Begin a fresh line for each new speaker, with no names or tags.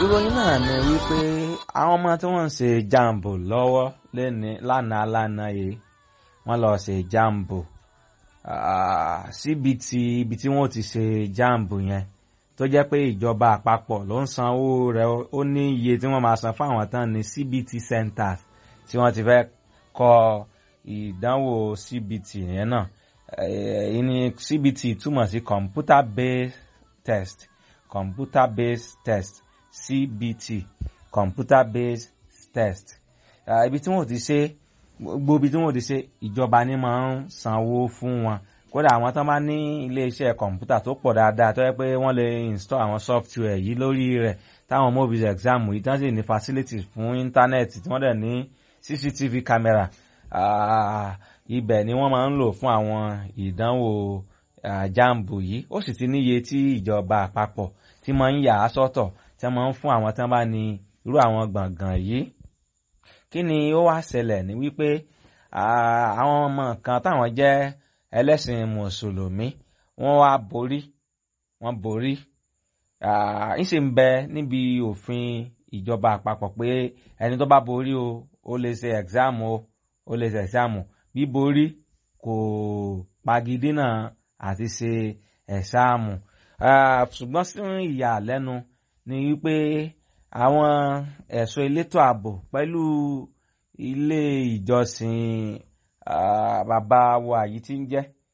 ìròyìn náà ni wípé àwọn ọmọ tí wọ́n ń ṣe jambo lọ́wọ́ lẹ́ni lánàá lánàá yìí wọ́n lọ ṣe jambo síbi tí ibi tí wọ́n ti ṣe jambo yẹn tó jẹ́ pé ìjọba àpapọ̀ ló ń sanwó rẹ̀ ó ní iye tí wọ́n máa san fáwọn tán ní CBT centers tí wọ́n ti fẹ́ kọ ìdánwò CBT yẹn náà èyí ni CBT túmọ̀ sí computer based test computer based test CBT computer based test ibi tí wọ́n ti ṣe gbogbo ibi tí wọ́n ti ṣe ìjọba ni máa ń sanwó fún wọn kódà àwọn tó bá ní iléeṣẹ́ kọ̀ǹpútà tó pọ̀ dáadáa tó yẹ pé wọ́n lè install àwọn software yìí lórí rẹ̀ táwọn mobiles exam yìí tán sì ní facilities fún íńtánẹ́ẹ̀tì tí wọ́n dẹ̀ ní CCTV camera ibẹ̀ ni wọ́n máa ń lò fún àwọn ìdánwò jambo yìí ó sì ti níye tí ìjọba àpapọ̀ tí máa ń yà á sọ́tọ̀ tí wọ́n máa ń fún àwọn tí wọ́n bá ní irú àwọn gbọ̀ngàn yìí kí ni ó wá ṣẹlẹ̀ ní wípé àwọn ọmọ kan táwọn jẹ́ ẹlẹ́sìn mùsùlùmí wọ́n wá borí wọ́n borí ńṣe ń bẹ níbi òfin ìjọba àpapọ̀ pé ẹni tó bá borí o ó lè ṣe ẹ̀gzáàmù o ó lè ṣe ẹ̀gzáàmù bíborí kò pagidínà àti ṣe ẹ̀sáàmù ṣùgbọ́n sí ìyàlẹ́nu ni wípé àwọn ẹ̀ṣọ́ elétò ààbò pẹ̀lú ilé ìjọsìn bàbá wa yìí tí ń jẹ́